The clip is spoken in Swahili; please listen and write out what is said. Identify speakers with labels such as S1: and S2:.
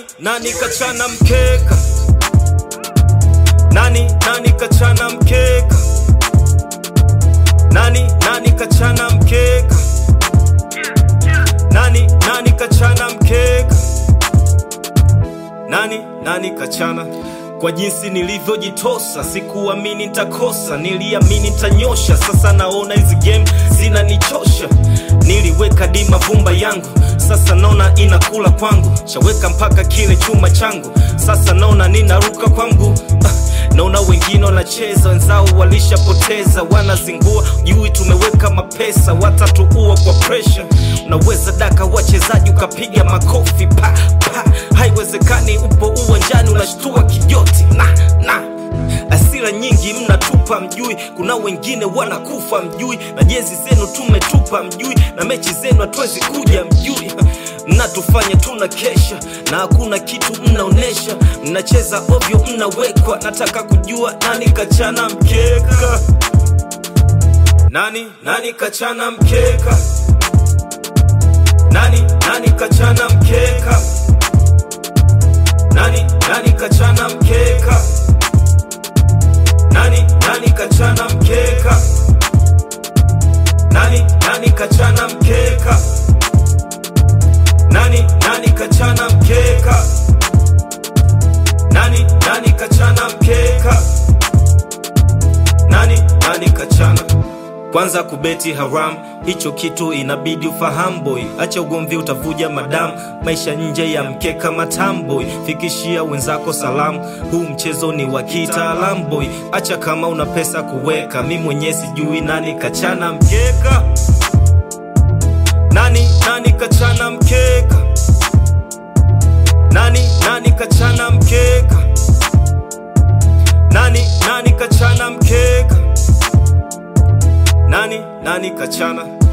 S1: nani kachana mkeka nani nani kachana mkeka nani nani kachana mkeka nani nani kachana mkeka nani nani kachana kwa jinsi nilivyojitosa sikuamini nitakosa niliamini nitanyosha sasa naona hizi game zinanichosha niliweka dima vumba yangu sasa naona inakula kwangu shaweka mpaka kile chuma changu sasa naona ninaruka kwangu ah, naona wengine wanacheza wenzao walishapoteza wanazingua jui tumeweka mapesa watatuua kwa presha unaweza daka wachezaji ukapiga makofi pa pa haiwezekani upo uwanjani unashtua kijoti na na asira nyingi mnatupa mjui kuna wengine wanakufa mjui na jezi zenu tumetupa mjui na mechi zenu hatuwezi kuja mjui mnatufanya tuna kesha na hakuna kitu mnaonesha mnacheza ovyo mnawekwa nataka kujua nani kachana mkeka nani nani kachana mkeka nani nani kachana mkeka nani nani kachana mkeka nani nani kachana mkeka nani nani kachana mkeka nani nani kachana mkeka nani nani kachana mkeka nani nani kachana kwanza kubeti haram hicho kitu inabidi ufahamu boy acha ugomvi utavuja madamu maisha nje ya mkeka matamboy fikishia wenzako salamu huu mchezo ni wa kitaalamu boy acha kama una pesa kuweka mi mwenyewe sijui nani kachana mkeka nani nani kachana mkeka nani nani kachana mkeka nani nani kachana mkeka nani nani kachana